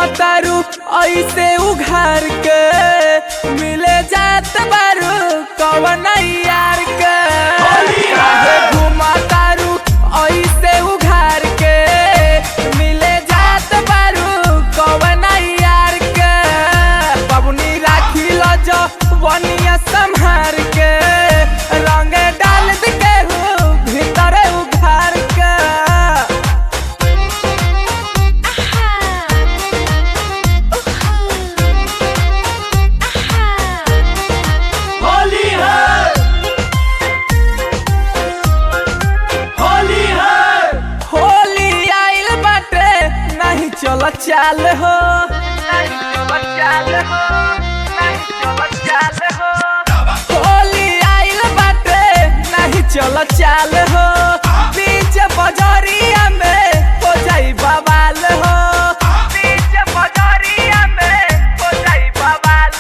घुमतारू ऐसे उघार के मिले जात बारू कवन यार के काहे घुमतारू ऐसे उघार के मिले जात बारू कवन यार के पबनी राखी ल जो वनिया संहार के रंग डाल के भीतर उघार के होली है होली है होली आइल बाटे नहीं चल चाल हो नहीं चल चाल हो नहीं चल चाल हो होली आइल बाटे नहीं चल चाल हो बीच बजरिया में हो जाई बवाल हो बीच बजरिया में हो जाई बवाल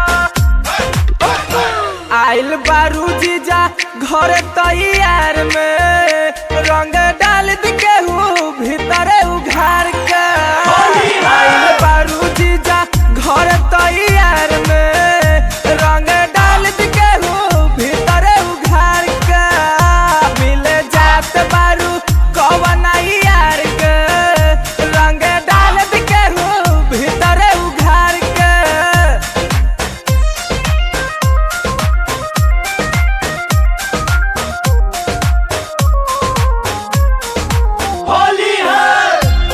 हो आइल बारू जीजा घर तैयार में रंग डाल के हूँ भीतर उघार के आइल बारू जीजा घर तैयार में रंग डाल के हूँ भीतर उघार के मिले जात बारू कवन यार के रंग डाल के हूँ भीतर उघार के होली है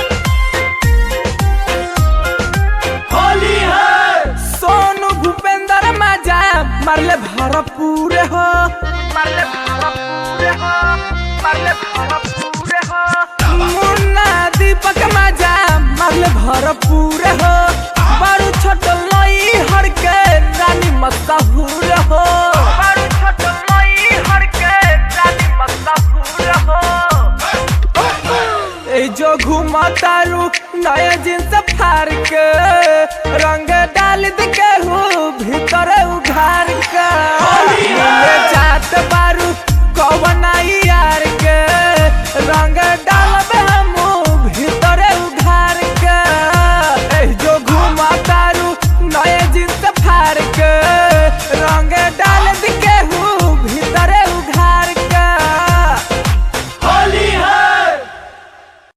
होली है सोनू भूपेंद्र माजा मारले भरपूर हो मारले भरपूर हो मारले भरपूर हो मुन्ना दीपक माजा मारले भरपूर हो बारू छोट लई हर के रानी मशहूर हो बारू छोट लई हर के रानी मशहूर हो ए जो घुमतारू नया जींस फार के रंग डाल के हो भीतर उघार के मिले जात बारू कवन यार के रंग डाल